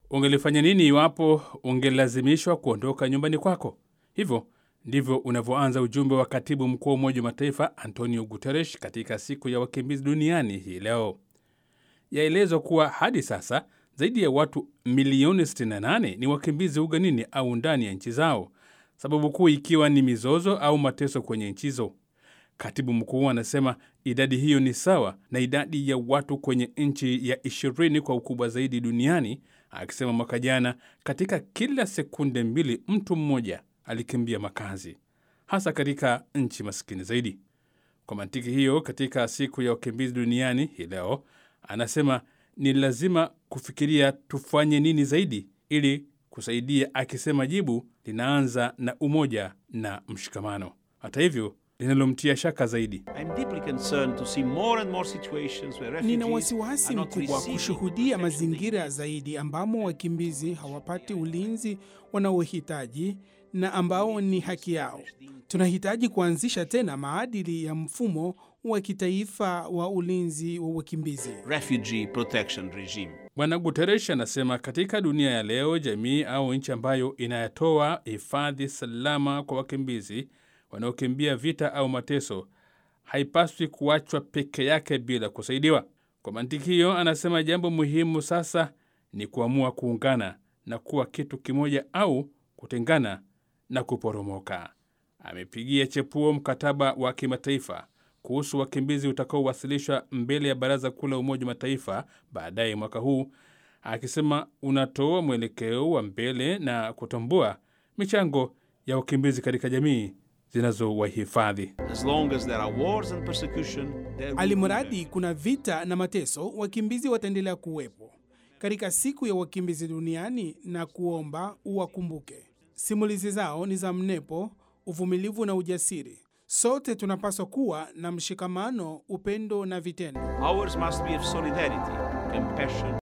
Ungelifanya nini iwapo ungelazimishwa kuondoka nyumbani kwako? Hivyo ndivyo unavyoanza ujumbe wa katibu mkuu wa Umoja wa Mataifa Antonio Guterres katika siku ya wakimbizi duniani hii leo. Yaelezwa kuwa hadi sasa zaidi ya watu milioni 68 ni wakimbizi ugenini au ndani ya nchi zao, sababu kuu ikiwa ni mizozo au mateso kwenye nchi hizo. Katibu mkuu anasema idadi hiyo ni sawa na idadi ya watu kwenye nchi ya ishirini kwa ukubwa zaidi duniani, akisema mwaka jana katika kila sekunde mbili mtu mmoja alikimbia makazi, hasa katika nchi maskini zaidi. Kwa mantiki hiyo, katika siku ya wakimbizi duniani hii leo, anasema ni lazima kufikiria tufanye nini zaidi ili kusaidia, akisema jibu linaanza na umoja na mshikamano. Hata hivyo linalomtia shaka zaidi, nina wasiwasi mkubwa kushuhudia mazingira zaidi ambamo wakimbizi hawapati ulinzi wanaohitaji na ambao ni haki yao. Tunahitaji kuanzisha tena maadili ya mfumo wa kitaifa wa ulinzi wa wakimbizi. Bwana Guterres anasema katika dunia ya leo, jamii au nchi ambayo inayatoa hifadhi salama kwa wakimbizi wanaokimbia vita au mateso haipaswi kuachwa peke yake bila kusaidiwa. Kwa mantiki hiyo, anasema jambo muhimu sasa ni kuamua kuungana na kuwa kitu kimoja au kutengana na kuporomoka. Amepigia chepuo mkataba wa kimataifa kuhusu wakimbizi utakaowasilishwa mbele ya Baraza Kuu la Umoja wa Mataifa baadaye mwaka huu, akisema unatoa mwelekeo wa mbele na kutambua michango ya wakimbizi katika jamii zinazowahifadhi. Alimradi kuna vita na mateso, wakimbizi wataendelea kuwepo katika siku ya wakimbizi duniani, na kuomba uwakumbuke. Simulizi zao ni za mnepo, uvumilivu na ujasiri. Sote tunapaswa kuwa na mshikamano, upendo na vitendo. Ours must be of solidarity, compassion